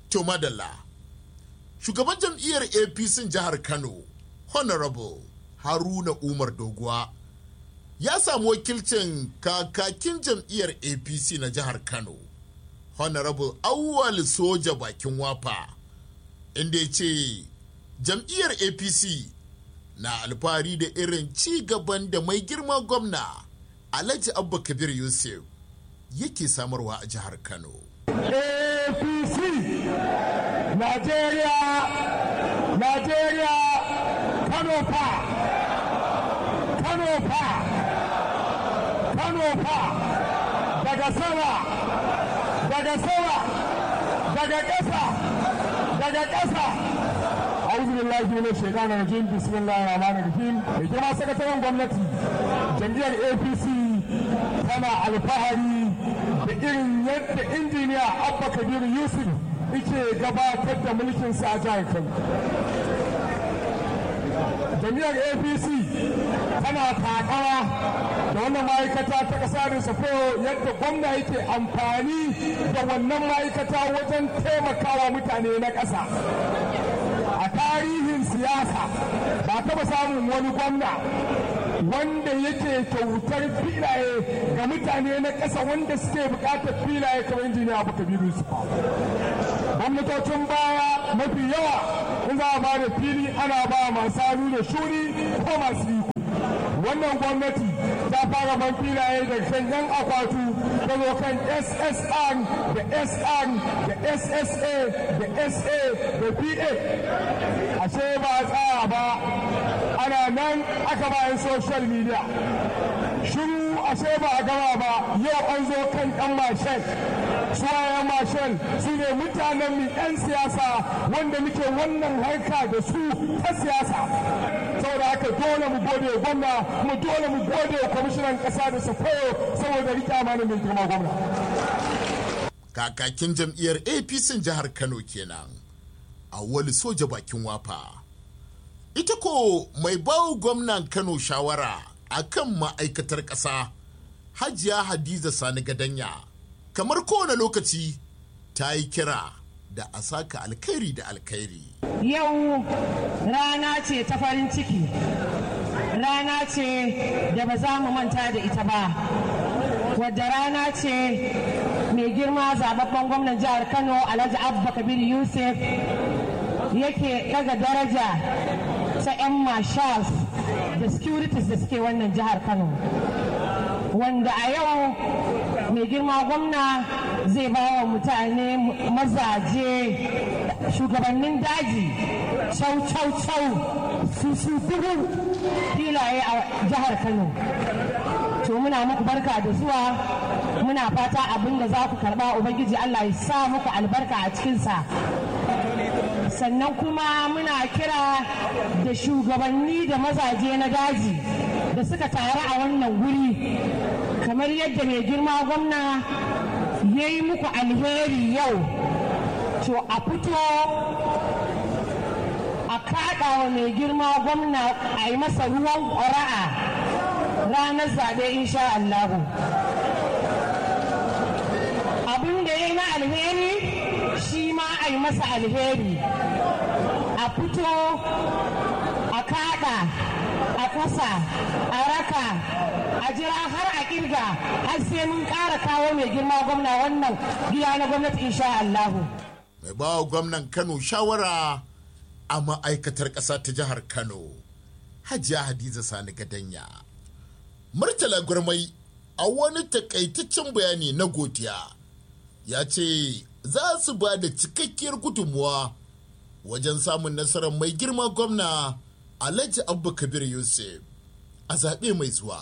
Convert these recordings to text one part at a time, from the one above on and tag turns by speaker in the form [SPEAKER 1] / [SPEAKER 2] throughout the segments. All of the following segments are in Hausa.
[SPEAKER 1] To madalla, shugaban jam'iyyar APC jihar Kano, Honorable Haruna Umar Doguwa, ya samu wakilcin kakakin jam'iyyar APC na jihar Kano, Honorable Awwal Soja Bakin Wafa, inda ya ce jam'iyyar APC na alfahari da irin ci gaban da mai girma gwamna Alhaji Abba Kabir Yusuf yake samarwa a jihar Kano.
[SPEAKER 2] APC Najeriya Najeriya Kano fa Kano fa Kano fa daga sama daga sama daga ƙasa daga ƙasa أعوذ بالله من الشيطان الرجيم بسم الله الرحمن الرحيم بجماعة سكرتيرين gwamnati jam'iyyar APC tana alfahari da irin yadda injiniya Abba Kabir Yusuf yake gabatar da mulkin sa a jihar Kano. Jam'iyyar APC tana takawa da wannan ma'aikata ta ƙasa da safo yadda gwamna yake amfani da wannan ma'aikata wajen taimakawa mutane na ƙasa. a tarihin siyasa ba taba samun wani gwamna wanda yake kyautar filaye ga mutane na ƙasa wanda suke buƙatar filaye kamar injiniya abu kabiru su gwamnatocin baya mafi yawa in za a ba da fili ana ba masu hannu da shuri ko masu iko wannan gwamnati ta fara ban filaye da kan yan akwatu ta zo kan ssr da sr da ssa da sa da pa ashe ba a tsaya ba ana nan aka bayan social media shiru ashe ba a gama ba yau an zo kan yan mashin suwayen mashin su ne mutanen mu yan siyasa wanda muke wannan harka da su ta siyasa saboda haka dole mu gode gwamna mu dole mu gode kwamishinan kasa da safayo saboda rike amana mai girma gwamna
[SPEAKER 1] Kakakin jam'iyyar APC jihar Kano kenan. wali soja bakin wafa. Ita ko mai bawo gwamnan Kano shawara a kan ma'aikatar ƙasa, Hajiya Hadiza Sani Gadanya, kamar kowane lokaci ta yi kira da a saka alkhairi da alkhairi.
[SPEAKER 3] Yau rana ce ta farin ciki, rana ce da ba za mu manta da ita ba, wadda rana ce mai girma zababben gwamnan jihar Kano Alhaji Abba Kabir Yusuf yake daga daraja ta 'yan marshals da securities da suke wannan jihar kano wanda a yau mai girma gwamna zai ba wa mutane mazaje shugabannin daji cau cau cau su su dubu filaye a jihar kano to muna muku barka da zuwa muna fata abin da za ku karba ubangiji allah ya sa muku albarka a cikinsa sannan kuma muna kira da shugabanni da mazaje na daji da suka taru a wannan guri kamar yadda mai girma gwamna ya yi muku alheri yau to a fito a kaɗa wa mai girma gwamna a yi masa ruwan ƙwara'a ranar zaɓe insha Allahu. abin da ya yi na alheri shi ma a yi masa alheri a fito a kada a kasa a raka a jira har a kirga har sai mun kara kawo mai girma gwamna wannan gida na gwamnati insha Allahu.
[SPEAKER 1] Mai bawa gwamnan Kano shawara a ma'aikatar ƙasa ta jihar Kano, Hajiya Hadiza Sani Gadanya. Murtala Gurmai a wani takaitaccen bayani na godiya ya ce za su ba da cikakkiyar gudunmuwa wajen samun nasarar mai girma gwamna alhaji abba kabir yusuf a zaɓe mai zuwa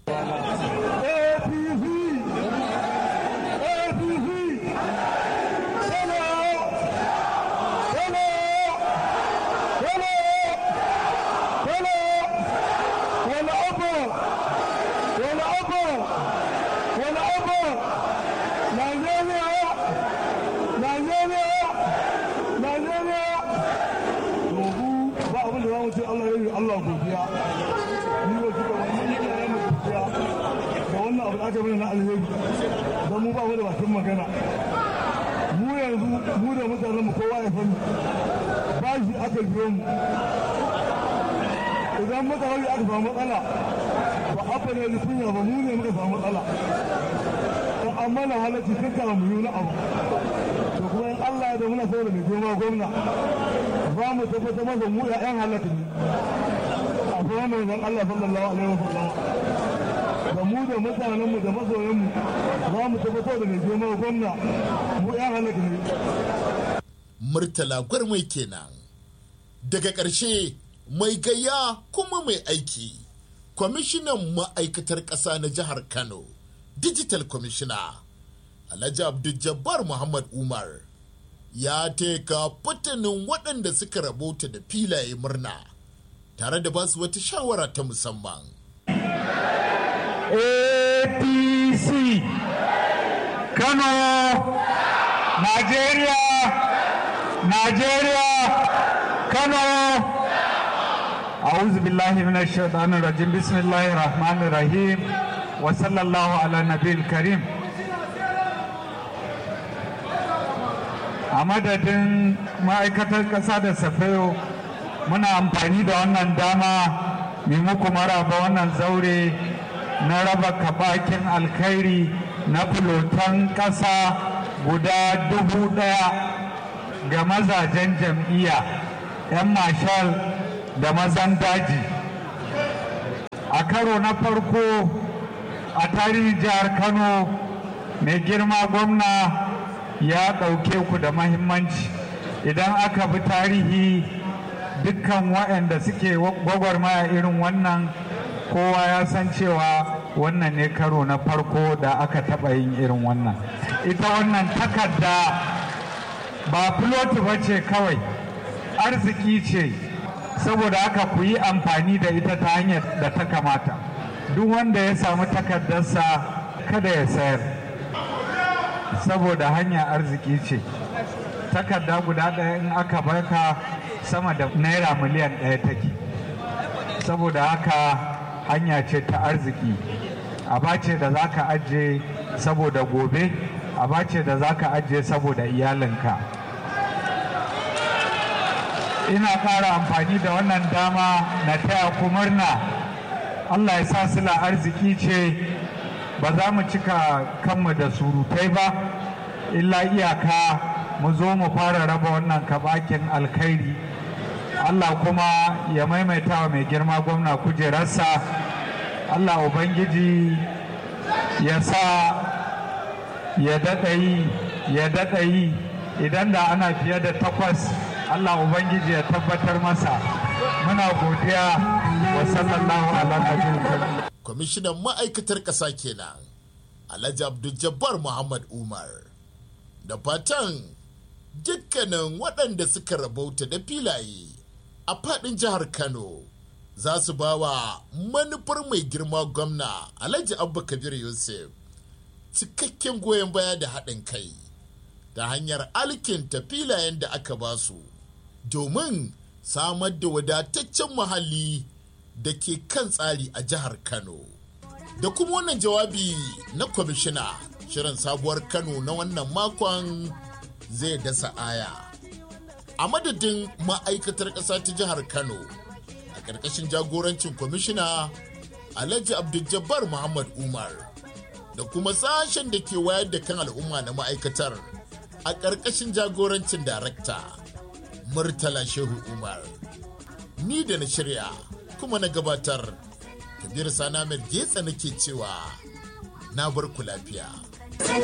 [SPEAKER 2] Allah godiya ni wa kika wani ne ya mu godiya da wannan abu da aka bani na alheri don mu ba mu da bakin magana mu yanzu mu da mutanen mu kowa ya sani ba shi aka biyo mu idan muka bari aka samu matsala ba abba ne da kunya ba mu ne muka samu matsala to amma na halarci tun kama mu yi na abu to kuma in Allah ya da muna saboda mai girma gwamna za mu tabbatar masa mu ya yan halatta ne a kuma mai zan Allah sallallahu alaihi wa sallam da mu da mutanen mu da masoyan mu za mu tabbatar da mai girma gwamna mu yan halatta ne
[SPEAKER 1] murtala gwarmai kenan daga ƙarshe mai gayya kuma mai aiki kwamishinan ma'aikatar ƙasa na jihar kano digital commissioner alhaji abdul muhammad umar ya teka fatanin waɗanda suka rabota da filaye murna tare da basu wata shawara ta musamman
[SPEAKER 2] apc kano nigeria nigeria kano أعوذ بالله من الشيطان الرجيم بسم الله الرحمن الرحيم وصلى الله على النبي الكريم a madadin ma'aikatar ƙasa da safayo muna amfani da wannan dama mai muku maraba wannan zaure na raba kabakin alkhairi na fulotan ƙasa guda dubu ɗaya ga mazajen jam'iyya 'yan mashal da mazan daji a karo na farko a tarihin jihar kano mai girma gwamna ya ɗauke ku da mahimmanci idan aka bi tarihi dukkan waɗanda suke gwagwarmaya irin wannan kowa ya san cewa wannan ne karo na farko da aka taɓa yin irin wannan ita wannan takarda ba filoti ba ce kawai arziki ce saboda haka ku yi amfani da ita ta hanyar da ta kamata duk wanda ya samu takardarsa kada ya sayar saboda hanya arziki ce takarda guda ɗaya in aka baka sama da naira miliyan ɗaya take saboda haka hanya ce ta arziki aba ce da za ka ajiye saboda gobe aba ce da za ka ajiye saboda iyalinka ina ƙara amfani da wannan dama na taya ku murna allah ya sa sila arziki ce ba za mu cika kanmu da surutai ba illa iyaka mu zo mu fara raba wannan kabakin alkhairi allah kuma ya maimaita wa mai girma gwamna kujerarsa allah ubangiji ya sa ya daɗa yi ya daɗa yi idan da ana fiye da takwas Allah Ubangiji ya tabbatar masa muna godiya wa sallallahu ala nabiyil
[SPEAKER 1] kwamishinan ma'aikatar ƙasa kenan alhaji abdul muhammad umar da fatan dukkanin waɗanda suka rabauta da filaye a faɗin jihar kano za su ba wa manufar mai girma gwamna alhaji abba kabir yusuf cikakken goyon baya da haɗin kai ta hanyar alkinta filayen da aka ba su domin samar da wadataccen muhalli da ke kan tsari a jihar kano da kuma wannan jawabi na kwamishina shirin sabuwar kano na wannan makon zai dasa aya a madadin ma'aikatar ƙasa ta jihar kano a ƙarƙashin jagorancin kwamishina alhaji abdul muhammad umar da kuma sashen da ke wayar da kan al'umma na ma'aikatar a ƙarƙashin jagorancin darakta murtala shehu umar ni da na shirya kuma na gabatar kabir sana getsa nake cewa na bar ku lafiya